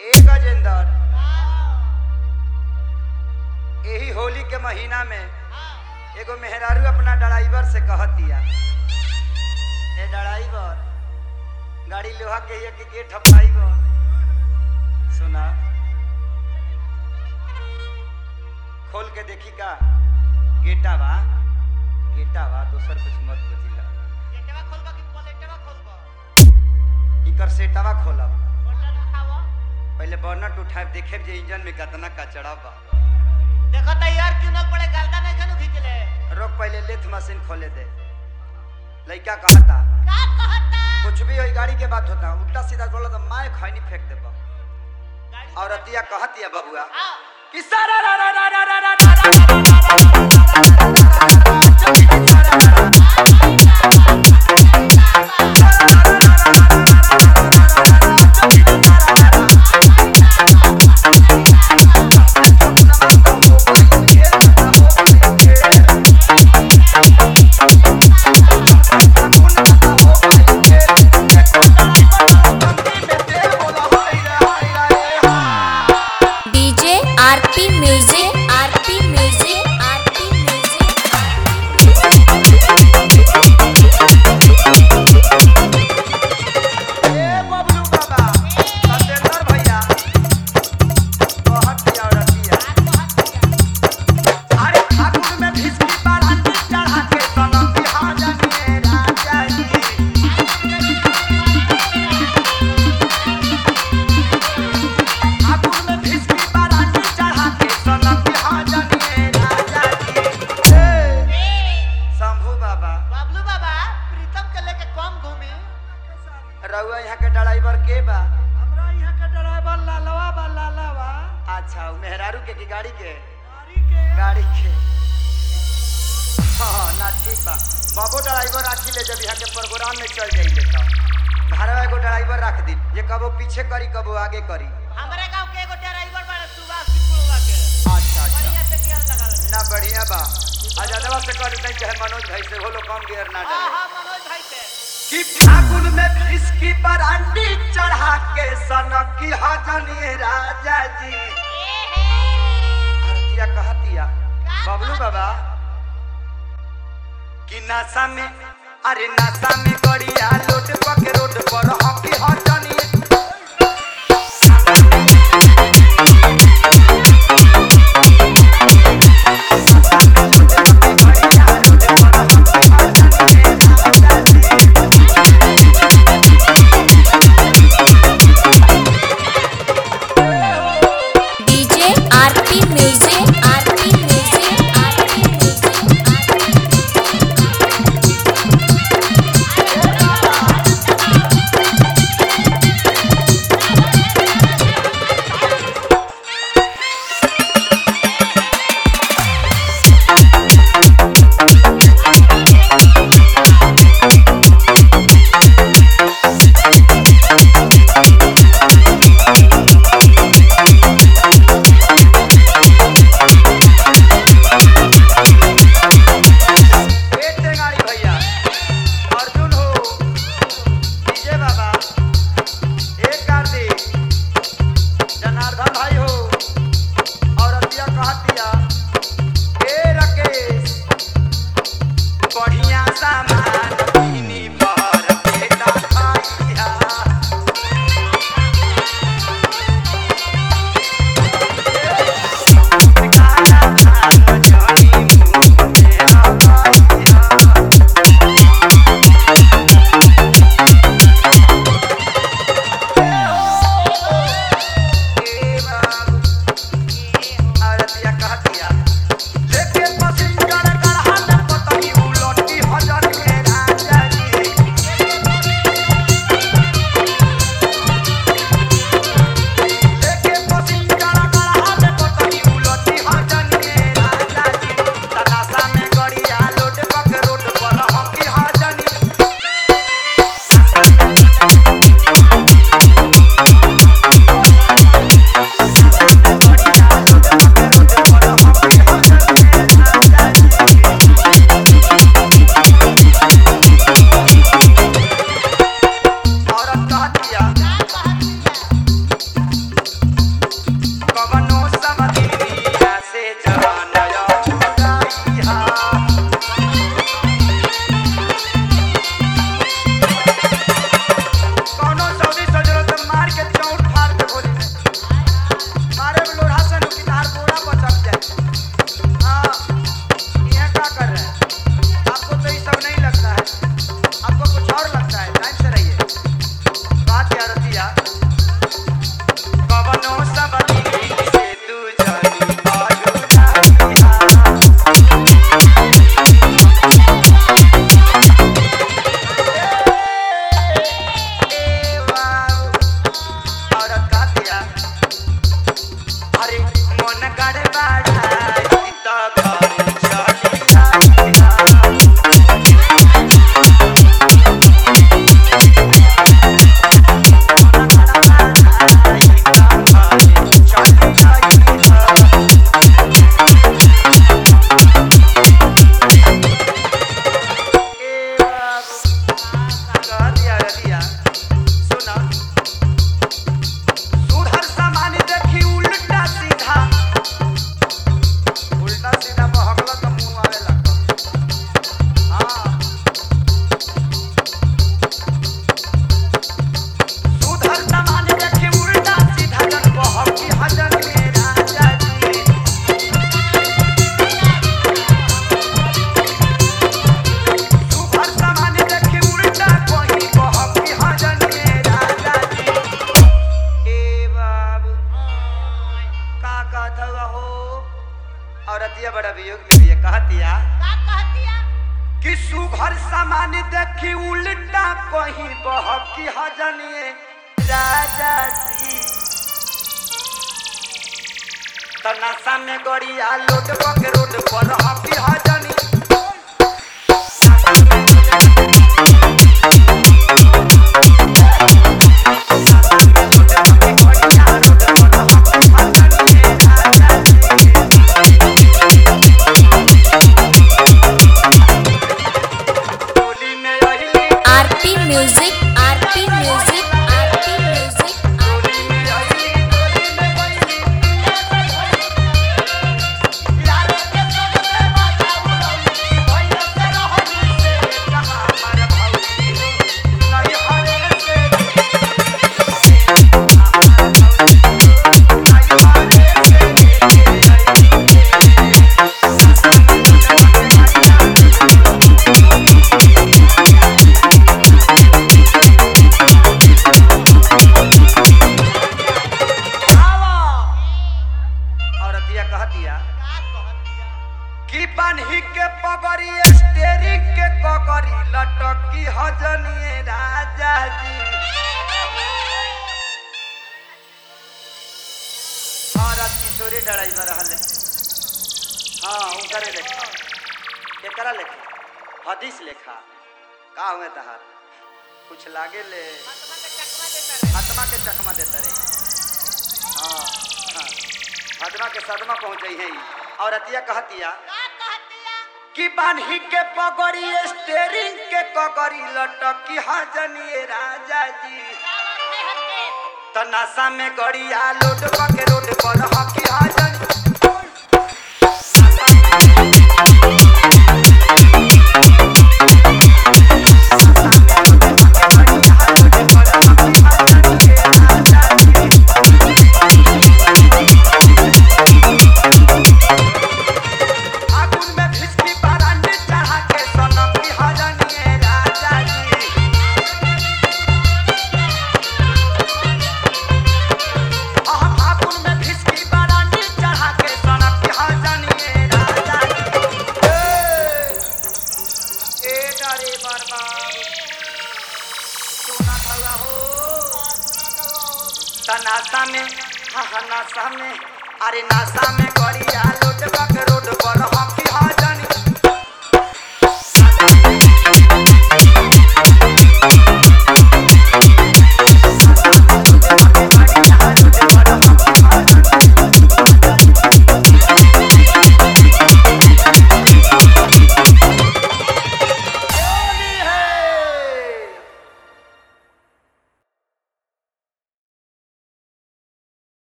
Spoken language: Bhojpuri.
ए गजेंद्र यही होली के महीना में एगो मेहरारू अपना ड्राइवर से कहतिया ए ड्राइवर गाड़ी लोहा के हिया के गेट हपाइबर सुना खोल के देखी का गेटा बा गेटा बा दोसर कुछ मत बुझिला गेटवा खोलबा कि पलेटवा खोलबा इकर सेटवा खोलब बटन उठावा पहले बर्नट उठाए देखे जे इंजन में कितना कचड़ा बा देखो त यार क्यों न पड़े गलता नहीं खनु खींचले रोक पहले लेथ मशीन खोले दे लड़का कहता का कहता कुछ भी होई गाड़ी के बात होता उल्टा सीधा बोला तो माय खैनी फेंक देबा गाड़ी और अतिया कहतिया बबुआ आओ कि सारा रा रा रा रा रा रा रा DJ RP music RP music RP ए बबलू बाबा सतेंद्र भैया कहतिया और अतिया अरे ठाकुर में भिस्की बाराती चढ़ा के सनम बिहार जानिए राजा जी ठाकुर में भिस्की बाराती चढ़ा के सनम बिहार जानिए राजा जी ए, शंभू बाबा बाबलू बाबा प्रीतम के लेके कम घूमी रउआ यहाँ के ड्राइवर के बा हमरा यहाँ के ड्राइवर लालवा बा लालवा अच्छा उ मेहरारू के की गाड़ी के गाड़ी के गाड़ी के हाँ हाँ ना ठीक बा बाबो ड्राइवर राखी ले जब यहाँ के प्रोग्राम में चल जाई लेता घरवा एगो ड्राइवर रख दी जे कबो पीछे करी कबो आगे करी हमारे गांव के एगो ड्राइवर बा सुभाष सिंह के अच्छा अच्छा बढ़िया से गियर लगावे ना बढ़िया बा आजादवा से कर देते चाहे मनोज भाई से वो लोग कम गियर ना हां डाले हां मनोज भाई से कि फागुन में इसकी बरांडी चढ़ा के सनक की हजनी राजा जी आरतिया कहतिया बबलू बाबा कि नशा में अरे नशा में गड़िया लोट पक रोड पर हकी हजनी DJ RP music RP music RP music कहलिया सुना सुधर सामान देखी उल्टा सीधा उल्टा सीधा बहकला तो मुंह आवे लगता हाँ सुधर सामान देखी उल्टा सीधा जन बहकी हजन में राजा जी सुधर सामान देखी उल्टा कोई बहकी हजन में राजा जी ए बाबू का कहत हुआ हो औरतिया बड़ा वियोग में भी है कहतिया का कहतिया कि सुघर सामान देखी उल्टा कहीं बहकी हजनिए राजा जी तनासा में गड़िया लोड के रोड पर हकी हजनी टोली में अहिली RP music RP music RP music टोली में अहिली टोली में अहिली यार के संग में बाजा उड़ौली भैया से रहनी से कहा हमार भौजी नहीं हरे से औरतिया कहतिया का कहतिया कि बान्ही के पगड़ी स्टेरिंग के कगड़ी लटकी हजनिए राजा जी औरत किशोरी ड्राइवर रहले हाँ उनकरे लेखा एकरा लेखा हदीस लेखा का हुए तहार कुछ लागे ले आत्मा के चकमा देता रे आत्मा के चकमा देता रही हाँ हाँ आत्मा के सदमा पहुंच है और अतिया कहतिया का कहतिया कि बान्ही के पगड़ी स्टेरिंग के कगड़ी लटकी हजनिए राजा जी रावण है हटे त नशा में गड़िया लोड के रोड पर हकी हजन आगुन में भिसकी बारांडी चढ़ा के सनम की हजनिए राजा जी हम आगुन में भिसकी बारांडी चढ़ा के सनम की हजनिए राजा जी ए, ए डरे बर्बाद सोना भला हो तनासा में हाँ हाँ नासा में अरे नासा में गड़िया लोड बक रोड